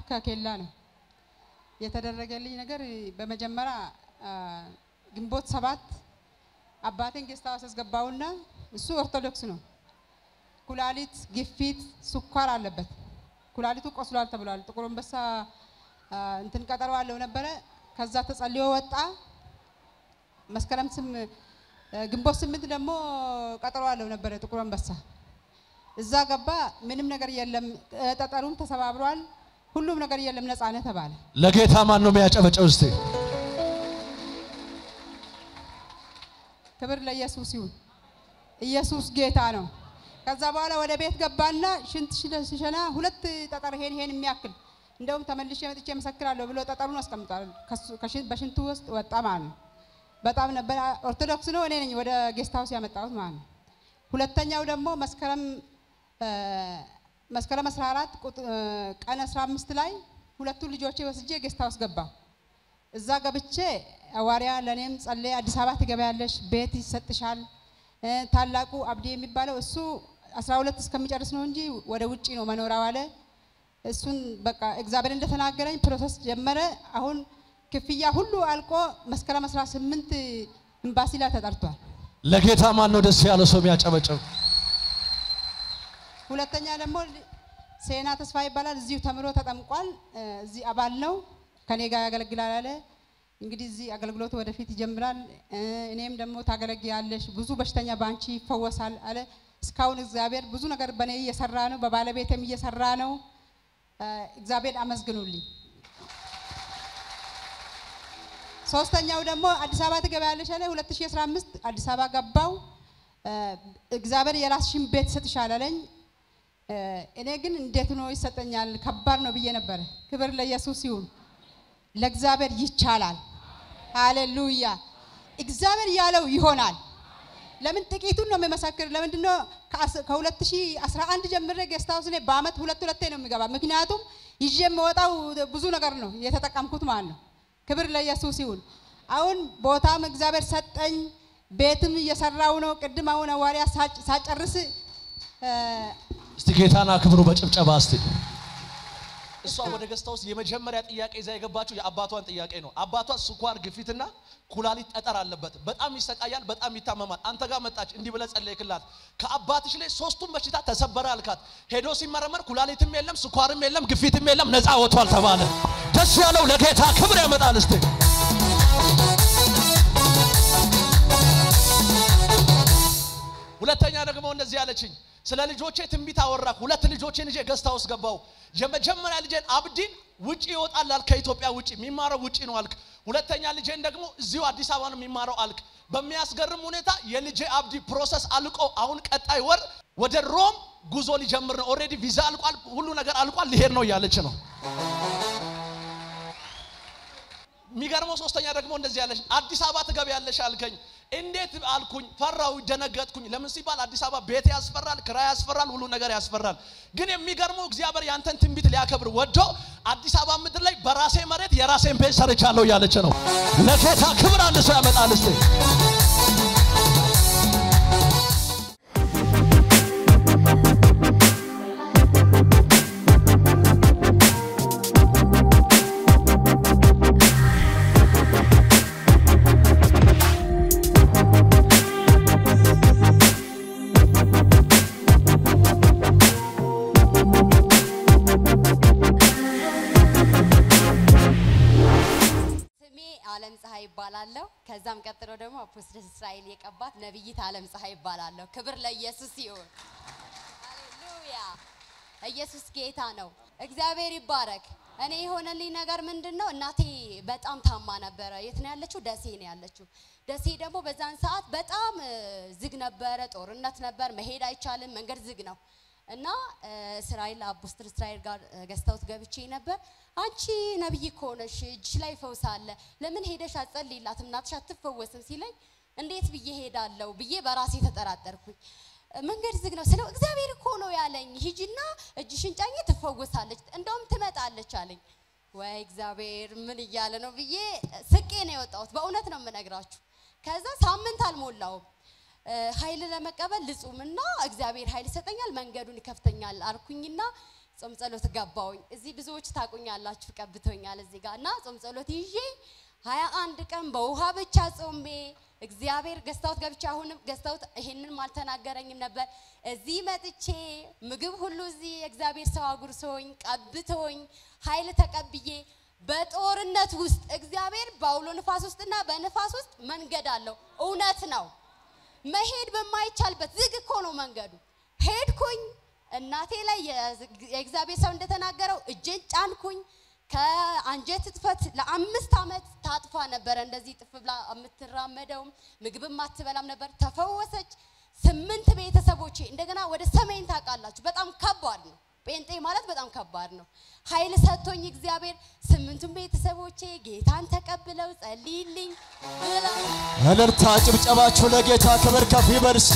ከኬላ ነው የተደረገልኝ ነገር። በመጀመሪያ አ፣ ግንቦት ሰባት አባቴን ጌስት ሃውስ አስገባውና እሱ ኦርቶዶክስ ነው። ኩላሊት፣ ግፊት፣ ስኳር አለበት። ኩላሊቱ ቆስሏል ተብሏል። ጥቁር አንበሳ አ፣ እንትን ቀጠሮ አለው ነበረ። ከዛ ተጸልዮ ወጣ። መስከረም ስም ግንቦት ስምንት ደግሞ ቀጠሮ አለው ነበረ ጥቁር አንበሳ እዛ ገባ። ምንም ነገር የለም። እ፣ ጠጠሩም ተሰባብሯል። ሁሉም ነገር የለም። ነፃነት ተባለ። ለጌታ ማን ነው የሚያጨበጨው? እስቲ ክብር ለኢየሱስ ይሁን። ኢየሱስ ጌታ ነው። ከዛ በኋላ ወደ ቤት ገባና ሽንት ሽለ- ሲሸና ሁለት ጠጠር ይሄን ይሄን የሚያክል እንደውም ተመልሼ መጥቼ መሰክራለሁ ብሎ ጠጠሩን አስቀምጧል። ከሱ- ከሽን- በሽንቱ ውስጥ ወጣ ማለት ነው። በጣም ነበር ኦርቶዶክስ ነው። እኔ ነኝ ወደ ጌስት ሃውስ ያመጣሁት ማለት ነው። ሁለተኛው ደግሞ መስከረም እ፣ መስከረም 14 ቁጥ- እ፣ ቀን 15 ላይ ሁለቱ ልጆቼ ወስጄ ጌስት ሃውስ ገባሁ። እዛ ገብቼ ሐዋርያ ለእኔም ጸለየ። አዲስ አበባ ትገበያለሽ፣ ቤት ይሰጥሻል። እ፣ ታላቁ አብዲ የሚባለው እሱ 12 እስከሚጨርስ ነው እንጂ ወደ ውጪ ነው መኖሪያው አለ። እሱን በቃ እግዚአብሔር እንደተናገረኝ ፕሮሰስ ጀመረ። አሁን ክፍያ ሁሉ አልቆ መስከረም 18 ኤምባሲ ላይ ተጠርቷል። ለጌታ ማን ነው ደስ ያለው ሰው የሚያጨበጨው? ሁለተኛ ደግሞ ሴና ተስፋ ይባላል። እዚሁ ተምሮ ተጠምቋል። እ፣ እዚህ አባል ነው። ከኔ ጋር ያገለግላል አለ። እንግዲህ እዚህ አገልግሎቱ ወደፊት ይጀምራል። እ፣ እኔም ደግሞ ታገለግያለሽ፣ ብዙ በሽተኛ በአንቺ ይፈወሳል አለ። እስካሁን እግዚአብሔር ብዙ ነገር በእኔ እየሰራ ነው፣ በባለቤቴም እየሰራ ነው። እ፣ እግዚአብሔር አመስግኑልኝ። ሶስተኛው ደግሞ አዲስ አበባ ትገበያለሽ አለ። 2015 አዲስ አበባ ገባው። እ፣ እግዚአብሔር የራስሽን ቤት ይሰጥሻል አለኝ። እ፣ እኔ ግን እንዴት ነው ይሰጠኛል? ከባድ ነው ብዬ ነበረ። ክብር ለኢየሱስ ይሁን። ለእግዚአብሔር ይቻላል። ሃሌሉያ። እግዚአብሔር ያለው ይሆናል። ለምን ጥቂቱን ነው የሚመሰክር? ለምንድን ነው ከአስ- ከ2011 ጀምሬ ጌስት ሃውስ እኔ በአመት ሁለት ሁለቴ ነው የሚገባ። ምክንያቱም ይዤ የምወጣው ብዙ ነገር ነው የተጠቀምኩት ማለት ነው። ክብር ለኢየሱስ ይሁን። አሁን ቦታም እግዚአብሔር ሰጠኝ፣ ቤትም እየሰራው ነው። ቅድም አሁን ሐዋርያ ሳጭ- ሳጨርስ እ፣ እስቲ ጌታን አክብሩ በጭብጨባ እስቲ። እሷ ወደ ገስታ ውስጥ የመጀመሪያ ጥያቄ ይዛ የገባችው የአባቷን ጥያቄ ነው። አባቷ ስኳር፣ ግፊትና ኩላሊት ጠጠር አለበት። በጣም ይሰቃያል፣ በጣም ይታመማል። አንተ ጋር መጣች፣ እንዲህ ብለህ ጸለይክላት። ከአባትሽ ላይ ሶስቱም በሽታ ተሰበረ አልካት። ሄዶ ሲመረመር ኩላሊትም የለም፣ ስኳርም የለም፣ ግፊትም የለም፣ ነፃ ወጥቷል ተባለ። ደስ ያለው ለጌታ ክብር ያመጣል። እስቲ ሁለተኛ ደግሞ እንደዚህ ያለችኝ ስለ ልጆቼ ትንቢት አወራክ። ሁለት ልጆቼን ይዤ ገስታ ውስጥ ገባው። የመጀመሪያ ልጄን አብዲን ውጪ ይወጣል አልክ፣ ከኢትዮጵያ ውጪ የሚማረው ውጪ ነው አልክ። ሁለተኛ ልጄን ደግሞ እዚሁ አዲስ አበባ ነው የሚማረው አልክ። በሚያስገርም ሁኔታ የልጄ አብዲ ፕሮሰስ አልቆ አሁን ቀጣይ ወር ወደ ሮም ጉዞ ሊጀምር ነው። ኦልሬዲ ቪዛ አልቋል፣ ሁሉ ነገር አልቋል፣ ሊሄድ ነው እያለች ነው። የሚገርመው ሶስተኛ ደግሞ እንደዚህ ያለች አዲስ አበባ ትገቢያለሽ አልከኝ። እንዴት አልኩኝ፣ ፈራው፣ ደነገጥኩኝ። ለምን ሲባል አዲስ አበባ ቤት ያስፈራል፣ ክራይ ያስፈራል፣ ሁሉ ነገር ያስፈራል። ግን የሚገርመው እግዚአብሔር ያንተን ትንቢት ሊያከብር ወዶ አዲስ አበባ ምድር ላይ በራሴ መሬት የራሴን ቤት ሰርቻለሁ እያለች ነው። ለጌታ ክብር አንድ ሰው ያመጣል እስቲ ስሜ አለም ፀሐይ ይባላለሁ። ከዛም ቀጥሎ ደግሞ አፖስትል እስራኤል የቀባት ነብይት አለም ፀሐይ ይባላለሁ። ክብር ለኢየሱስ ይሁን። ሃሌሉያ! ኢየሱስ ጌታ ነው። እግዚአብሔር ይባረክ። እኔ የሆነልኝ ነገር ምንድን ነው? እናቴ በጣም ታማ ነበረ። የት ነው ያለችው? ደሴ ነው ያለችው። ደሴ ደግሞ በዛን ሰዓት በጣም እ፣ ዝግ ነበረ፣ ጦርነት ነበር፣ መሄድ አይቻልም፣ መንገድ ዝግ ነው። እና እ፣ እስራኤል አፖስትል እስራኤል ጋር እ፣ ገዝተውት ገብቼ ነበር። አንቺ ነብይ እኮ ነሽ፣ እጅሽ ላይ ፈውስ አለ፣ ለምን ሄደሽ አትጸልይላትም? እናትሽ አትፈወስም ሲለኝ እንዴት ብዬ ሄዳለሁ ብዬ በራሴ ተጠራጠርኩኝ። እ፣ መንገድ ዝግ ነው ስለው እግዚአብሔር እኮ ነው ያለኝ፣ ሂጂና እጅሽን ጫኝ ትፈወሳለች፣ እንደውም ትመጣለች አለኝ። ወይ እግዚአብሔር ምን እያለ ነው ብዬ ስቄ ነው የወጣሁት። በእውነት ነው የምነግራችሁ። ከዛ ሳምንት አልሞላውም እ፣ ኃይል ለመቀበል ልጹምና እግዚአብሔር ኃይል ይሰጠኛል መንገዱን ይከፍተኛል አልኩኝና ጾም ጸሎት ገባውኝ። እዚህ ብዙዎች ታቁኛላችሁ፣ ቀብቶኛል እዚህ ጋር እና ጾም ጸሎት ይዤ ሀያ አንድ ቀን በውሃ ብቻ ጾሜ እግዚአብሔር ገዝታውት ገብቼ አሁንም ገዝታውት ይሄንን አልተናገረኝም ነበር። እዚህ መጥቼ ምግብ ሁሉ እዚህ የእግዚአብሔር ሰው አጉርሶኝ ቀብቶኝ ኃይል ተቀብዬ በጦርነት ውስጥ እግዚአብሔር በአውሎ ንፋስ ውስጥና በንፋስ ውስጥ መንገድ አለው። እውነት ነው። መሄድ በማይቻልበት ዝግ እኮ ነው መንገዱ። ሄድኩኝ። እናቴ ላይ የእግዚአብሔር ሰው እንደተናገረው እጄን ጫንኩኝ። ከአንጀት እጥፈት ለአምስት ዓመት ታጥፋ ነበረ። እንደዚህ ጥፍ ብላ የምትራመደውም ምግብም አትበላም ነበር። ተፈወሰች። ስምንት ቤተሰቦቼ እንደገና ወደ ሰሜን ታውቃላችሁ፣ በጣም ከባድ ነው። ጴንጤ ማለት በጣም ከባድ ነው። ኃይል ሰጥቶኝ እግዚአብሔር ስምንቱን ቤተሰቦቼ ጌታን ተቀብለው ጸልይልኝ ብለው እልልታ ጭብጨባችሁ ለጌታ ክብር ከፍ ይበል እስቲ።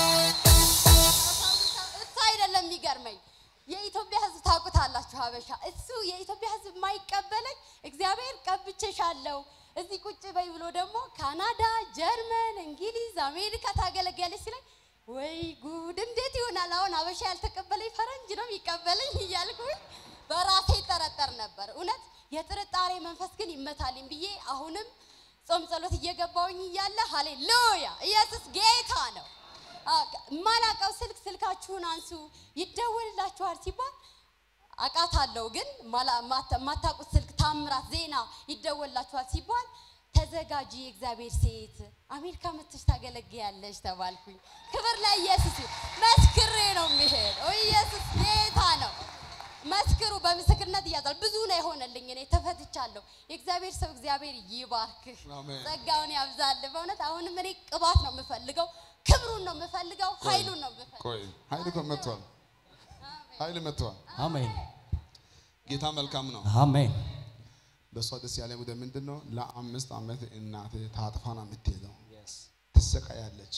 እሱ አይደለም የሚገርመኝ የኢትዮጵያ ሕዝብ ታውቁታላችሁ። ሀበሻ እሱ የኢትዮጵያ ሕዝብ የማይቀበለኝ እግዚአብሔር ቀብቼሻለሁ እዚህ ቁጭ በይ ብሎ ደግሞ ካናዳ፣ ጀርመን፣ እንግሊዝ፣ አሜሪካ ታገለግያለች ሲለኝ ወይ ጉድ እንዴት ይሆናል? አሁን ሀበሻ ያልተቀበለኝ ፈረንጅ ነው የሚቀበለኝ እያልኩኝ በራሴ ጠረጠር ነበር። እውነት የጥርጣሬ መንፈስ ግን ይመታልኝ ብዬ አሁንም ጾም ጸሎት እየገባውኝ እያለ ሃሌሉያ ኢየሱስ ጌታ ነው። የማላውቀው ስልክ ስልካችሁን አንሱ ይደወልላችኋል ሲባል አውቃታለሁ፣ ግን የማታውቁት ስልክ ታምራት ዜና ይደወልላችኋል ሲባል ተዘጋጂ፣ የእግዚአብሔር ሴት አሜሪካ መጥተሽ ታገለግያለሽ ተባልኩኝ። ክብር ለኢየሱስ ይሁን። መስክሬ ነው የሚሄድ። ኢየሱስ ጌታ ነው። መስክሩ፣ በምስክርነት እያዛል ብዙ ነው የሆነልኝ። እኔ ተፈትቻለሁ። የእግዚአብሔር ሰው እግዚአብሔር ይባርክህ፣ አሜን። ጸጋውን ያብዛል። በእውነት አሁንም እኔ ቅባት ነው የምፈልገው፣ ክብሩን ነው የምፈልገው፣ ኃይሉን ነው የምፈልገው። ቆይ ኃይል እኮ መጥቷል። ኃይል መጥቷል። አሜን ጌታ መልካም ነው። አሜን። በእሷ ደስ ያለ ጉዳይ ምንድን ነው? ለአምስት ዓመት እናቴ ታጥፋ ነው የምትሄደው። ትሰቃያለች።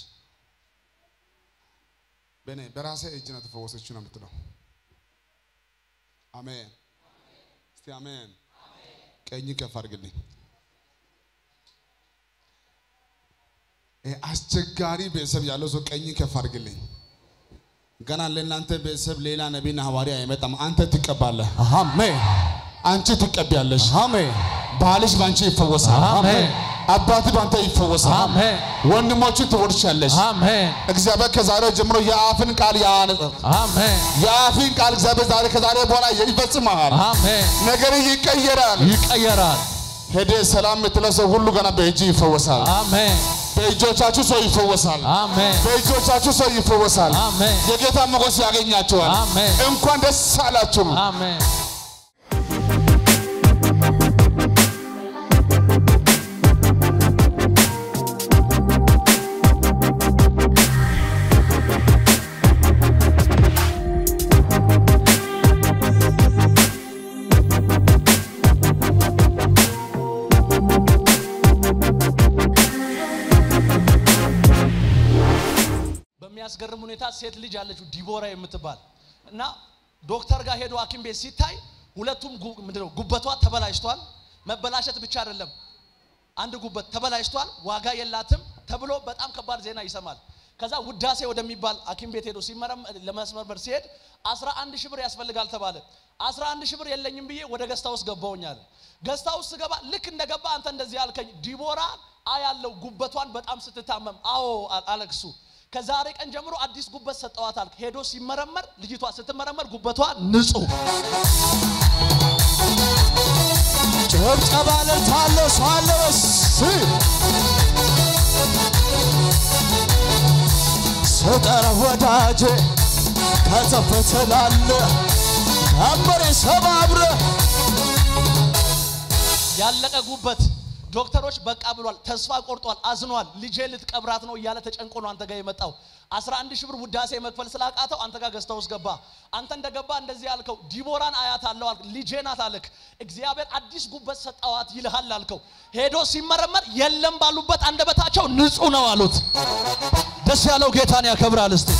በእኔ በራሴ እጅ ነው ተፈወሰችው ነው የምትለው። አሜን። እስቲ አሜን። ቀኝ ከፍ አድርግልኝ። ይሄ አስቸጋሪ ቤተሰብ ያለው ሰው ቀኝ ከፍ አድርግልኝ። ገና ለእናንተ ቤተሰብ ሌላ ነቢይና ሐዋርያ አይመጣም። አንተ ትቀባለህ። አሜን አንቺ ትቀቢያለሽ። አሜን ባልሽ ባንቺ ይፈወሳል። አሜን አባት ባንተ ይፈወሳል። አሜን ወንድሞቹ ትወርሻለሽ። አሜን እግዚአብሔር ከዛሬ ጀምሮ የአፍን ቃል ያነጻል። አሜን የአፍን ቃል እግዚአብሔር ዛሬ ከዛሬ በኋላ ይፈጽማል። አሜን ነገር ይቀየራል። ይቀየራል። ሄደ ሰላም የምትለው ሰው ሁሉ ገና በእጅ ይፈወሳል። አሜን በእጆቻችሁ ሰው ይፈወሳል። አሜን በእጆቻችሁ ሰው ይፈወሳል። አሜን የጌታ ሞገስ ያገኛቸዋል። አሜን እንኳን ደስ አላችሁ። አሜን በሚያስገርም ሁኔታ ሴት ልጅ አለችው ዲቦራ የምትባል እና ዶክተር ጋር ሄዶ ሐኪም ቤት ሲታይ ሁለቱም ጉ- ምንድነው ጉበቷ ተበላሽቷል። መበላሸት ብቻ አይደለም አንድ ጉበት ተበላሽቷል፣ ዋጋ የላትም ተብሎ በጣም ከባድ ዜና ይሰማል። ከዛ ውዳሴ ወደሚባል ሐኪም ቤት ሄዶ ሲመረም- ለመስመርመር ሲሄድ 11 ሺህ ብር ያስፈልጋል ተባለ። 11 ሺህ ብር የለኝም ብዬ ወደ ገስታ ውስጥ ገባውኛል። ገስታ ውስጥ ስገባ ልክ እንደገባ አንተ እንደዚህ ያልከኝ ዲቦራ አያለው ጉበቷን በጣም ስትታመም፣ አዎ አ- አለክሱ ከዛሬ ቀን ጀምሮ አዲስ ጉበት ሰጠዋታል። ሄዶ ሲመረመር ልጅቷ ስትመረመር ጉበቷ ንጹህ ጭብጨባ እልልታለ ሰው አለ ወይስ? ስጠራ ወዳጄ ከተፍ ትላለህ ቀንበሬ ሰባብረህ ያለቀ ጉበት ዶክተሮች በቃ ብሏል፣ ተስፋ ቆርጧል፣ አዝኗል። ልጄ ልትቀብራት ነው እያለ ተጨንቆ ነው አንተ ጋር የመጣው። 11 ሺህ ብር ውዳሴ መክፈል ስላቃተው አንተ ጋር ገዝታ ውስጥ ገባ። አንተ እንደገባ እንደዚህ ያልከው ዲቦራን አያት አለው አልክ፣ ልጄ ናት አልክ። እግዚአብሔር አዲስ ጉበት ሰጠዋት ይልሃል አልከው። ሄዶ ሲመረመር የለም ባሉበት አንደበታቸው ንጹህ ነው አሉት። ደስ ያለው ጌታን ያከብራል። እስቲ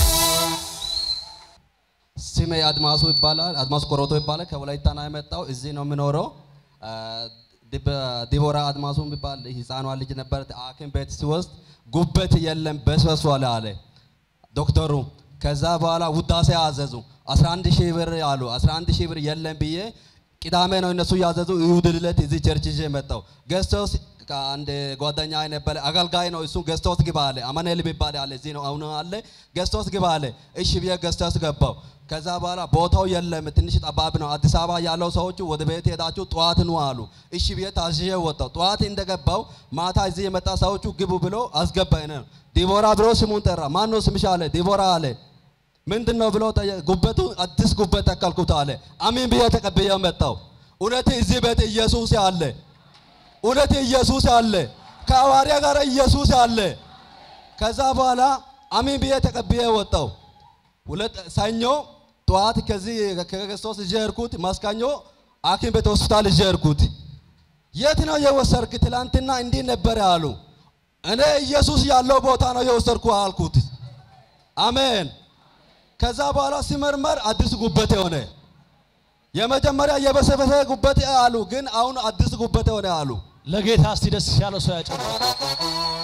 ስሜ አድማሱ ይባላል። አድማሱ ኮሮቶ ይባላል። ከወላይታ ነው የመጣው። እዚህ ነው የምኖረው። አ፣ ዲብ- ዲቦራ አድማሱ የሚባል ህፃኗ ልጅ ነበር። ሐኪም ቤት ሲወስድ ጉበት የለም በስበሷል አለ ዶክተሩ። ከዛ በኋላ ውዳሴ አዘዙ 11 ሺህ ብር አሉ 11 ሺህ ብር የለም ብዬ ቅዳሜ ነው እነሱ ያዘዙ እሑድ ዕለት እዚህ ቸርች ይዤ መጣሁ ገዝቶስ አንድ ጓደኛ ነበረ አገልጋይ ነው እሱ ገዝቶስ ግባ አለ አማኑኤል የሚባል አለ እዚህ ነው አሁን አለ ገዝቶስ ግባ አለ እሺ ብዬ ገዝቶስ ገባው ከዛ በኋላ ቦታው የለም ትንሽ ጠባብ ነው አዲስ አበባ ያለው ሰዎቹ ወደ ቤት ሄዳችሁ ጠዋት ኑ አሉ እሺ ብዬ ታዝዤ ወጣው ጠዋት እንደገባው ማታ እዚህ የመጣ ሰዎቹ ግቡ ብሎ አስገባኝ ነው ዲቦራ ብሎ ስሙን ጠራ ማን ነው ስምሽ አለ ዲቦራ አለ ምንድን ነው ብሎ ጠየ- ጉበቱ አዲስ ጉበት ተከልኩት አለ አሜን ብዬ ተቀብዬ መጣው እውነት እዚህ ቤት ኢየሱስ አለ እውነት ኢየሱስ አለ ከሐዋርያ ጋር ኢየሱስ አለ ከዛ በኋላ አሜን ብዬ ተቀብዬ ወጣው ሁለት ሰኞ ጠዋት ከዚህ ከክርስቶስ ይዤ ሄድኩት ማስካኞ ሐኪም ቤት ሆስፒታል ይዤ ሄድኩት የት ነው የወሰድክ ትላንትና እንዲህ ነበረ አሉ እኔ ኢየሱስ ያለው ቦታ ነው የወሰድኩ አልኩት አሜን ከዛ በኋላ ሲመርመር አዲስ ጉበት የሆነ የመጀመሪያ የበሰበሰ ጉበት አሉ፣ ግን አሁን አዲስ ጉበት የሆነ አሉ። ለጌታ እስቲ ደስ ያለው ሰው ያጨብጭብ።